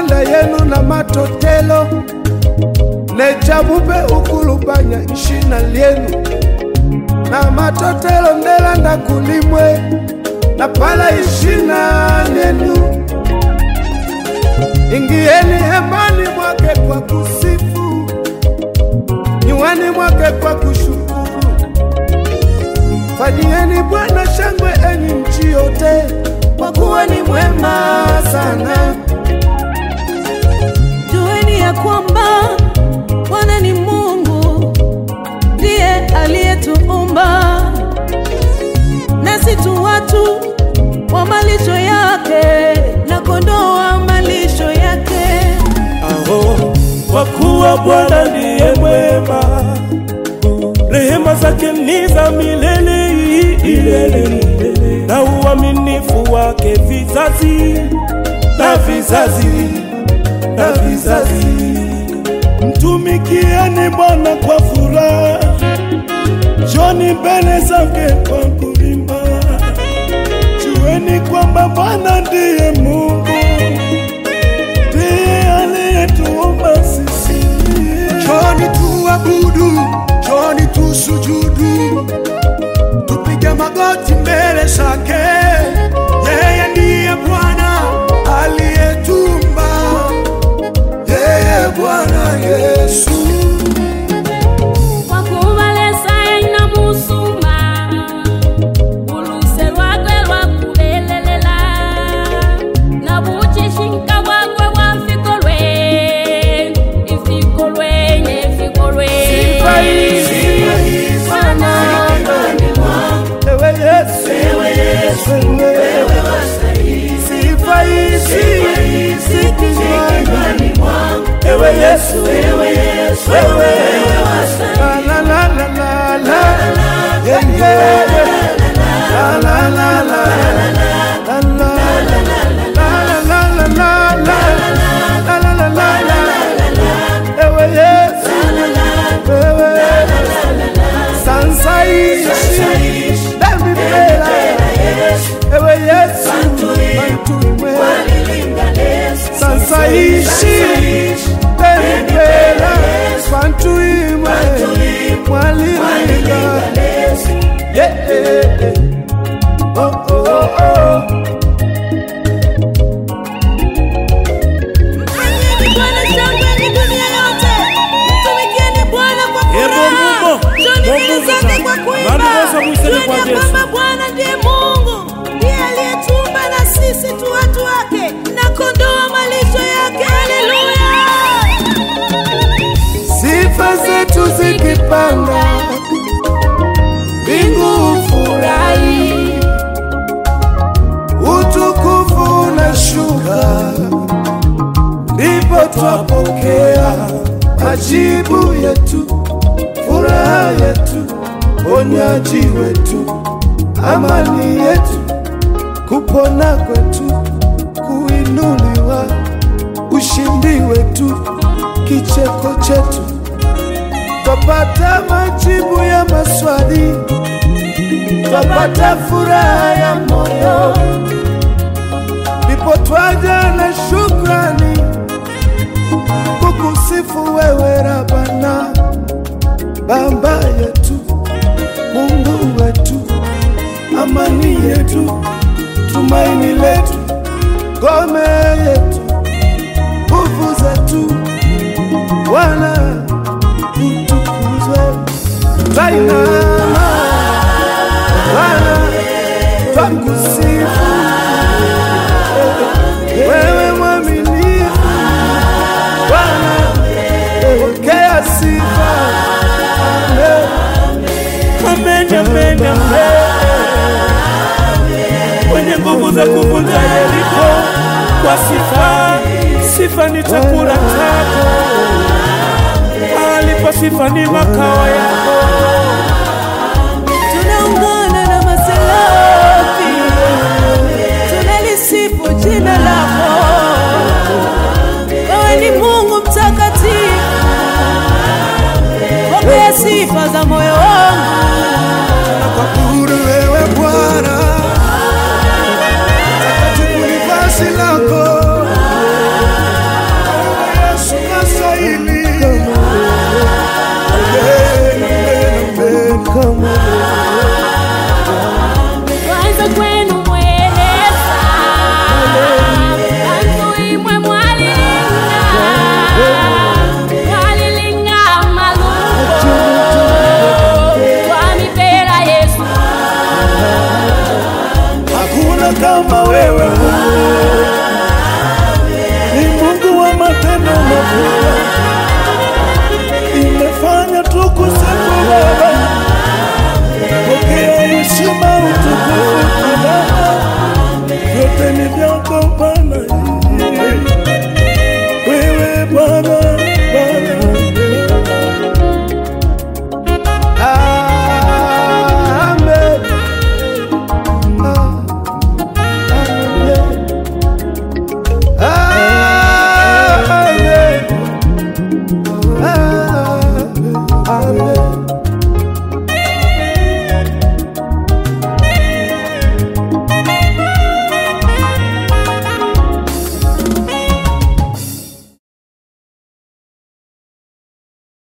milanda yenu na matotelo nechabupe ukulubanya ishina lyenu na matotelo ndelanda kulimwe na pala ishina lyenu ingieni hemani mwake kwa kusifu nyuani mwake kwa kushukuru fanyieni Bwana shangwe enyi nchi yote, kwa kuwa ni mwema sana. Jueni ya kwamba Bwana ni Mungu, ndiye aliyetuumba, nasi tu watu wa malisho yake na kondoo wa malisho yake. Aho, kwa kuwa Bwana ndiye mwema, rehema zake ni za milele milele, milele, na uaminifu wake vizazi na vizazi na vizazi. Mtumikieni Bwana kwa furaha, njoni mbele zake kwa kuimba. Jueni kwamba Bwana ndiye Mungu, ndiye aliyetuumba sisi. Njoni tuabudu, njoni tusujudu, tupige magoti mbele zake. Yeye ndiye Bwana aliyetumba, yeye Bwana Yesu. wakubalesa ina musuma uluse lwakwe lwakubelelela na buchishinka bwakwe bwa mfiko lwe ifiko lwenye ifiko lwe Sifa hizi, Bwana, Ewe Yesu, ewe Yesu, wewe sifa hizi, si kinywani Ewe Yesu, ewe Yesu, wewe La la la la la la, yeah yeah, la la la la la la, la la la la la la, la la la la la, ewe Yesu, wewe sansa ishi, demi mbela, ewe Yesu, mantuimwe, sansa ishi, demi mbela, mantuimwe, mwalilinga, yeah, yeah, yeah. oh, oh, oh, oh. Mtumikieni Bwana shangwe ni dunia yote, mtumikieni Bwana kwa Ebo furaha, Mungu, njoni mbele Mungu zake sana. kwa kuimba. Bwana Yesu amwiseme Jueni kwa ya Yesu. kwamba Bwana ndiye Mungu, ndiye aliyetuumba na sisi tu watu wake na kondoo wa malisho yake. Haleluya! sifa zetu zikipanda, mbingu furahi, utukufu unashuka, ndipo twapokea majibu yetu, furaha yetu, ponyaji wetu, amani yetu, kupona kwetu, kuinuliwa, ushindi wetu, kicheko chetu twapata majibu ya maswali, twapata furaha ya moyo, ndipo twaja na shukrani kukusifu wewe Rabana, Baba yetu, Mungu wetu, amani yetu, tumaini letu, ngome yetu, nguvu zetu, Bwana utukuzwe. Twainama Bwana, twakusifu wewe mwaminifu Bwana, pokea sifa. Amen. Amen, amen, amen. Mwenye nguvu za kuvunja Yeriko kwa sifa, sifa ni chakula chako, alipo sifa ni makao yako. Tunaungana na maselafi, tunalisifu jina la